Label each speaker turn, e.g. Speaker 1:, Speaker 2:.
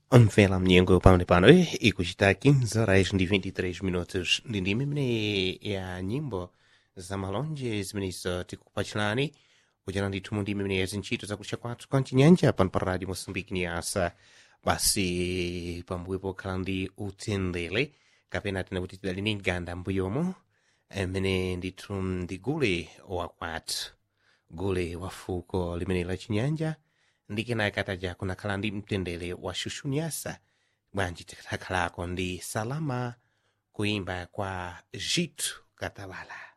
Speaker 1: Mvela mnyengo pamene pano eh, ikuchita 15 horas ndi 23 minutos ndi ndime imene ya nyimbo za malonje zimenezo tikupachirani kuchera ndithu mu ndime imene ya zintchito zakucha kwathu kwa mchinyanja pano pa radio mosambiki ni asa basi pambuyo pokhala ndi utendere kapena tena kuti tidali ni ganda mbuyomo imene ndithu ndi gule wakwathu gule wa fuko limene la chinyanja ndi kenaka taja kunakhala ndi mtendere wa shushuniasa bwanji tikakhalako ndi salama kuimba kwa jitu katalala